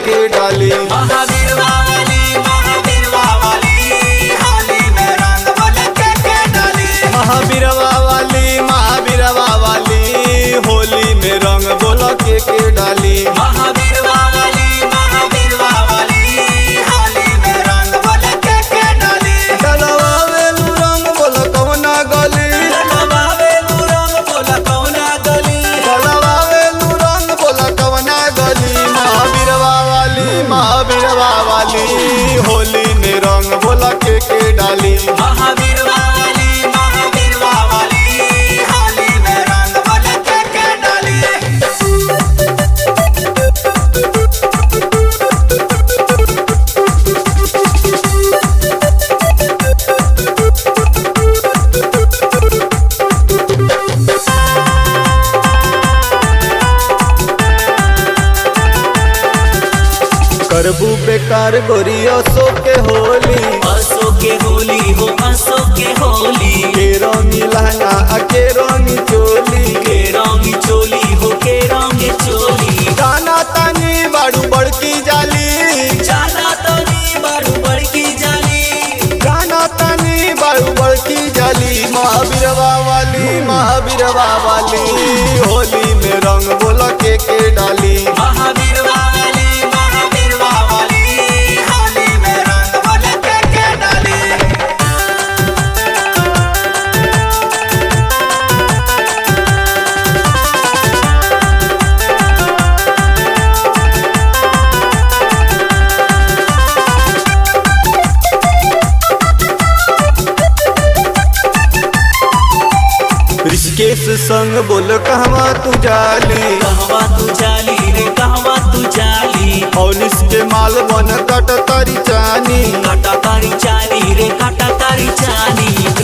के डाली महावीर वाली महावीर वाली होली में रंग बोल के के डाली महावीरवा वाली महावीरवा वाली होली में रंग बोल के के डाली महावीर वाली महावीर वाली होली में रंग बोल के के डाली डलवावेलू रंग बोल कवना गली बाबेलू रंग बोल कौना गली डलवावेलू रंग बोल कवना गली महावीरवा वाली महावीरवा वाली होली में रंग बोल के के डाली महावीर वाली महावीर वाली होली में रंग बोल के के डाली करबू बेकार गोरिया सो के होली असो के होली हो असो के होली के रंगी लहंगा आ के रंगी चोली के रंगी चोली हो के रंगी चोली गाना तानी बाड़ू बड़की जाली जाना तो नी बड़ू बड़की जाली गाना तानी बाड़ू बड़की जाली महावीरवा वाली महावीरवा वाली होली में रंग बोल के के डाली महावीर वाली महावीर वाली होली में रंग बोल के के डाली ऋषिकेश संग बोल कहवा तू जाली कहवा तू जाली रे कहवा तू जाली और इसके माल बन कट तारी चानी काटा तारी चाली रे काटा तारी चाली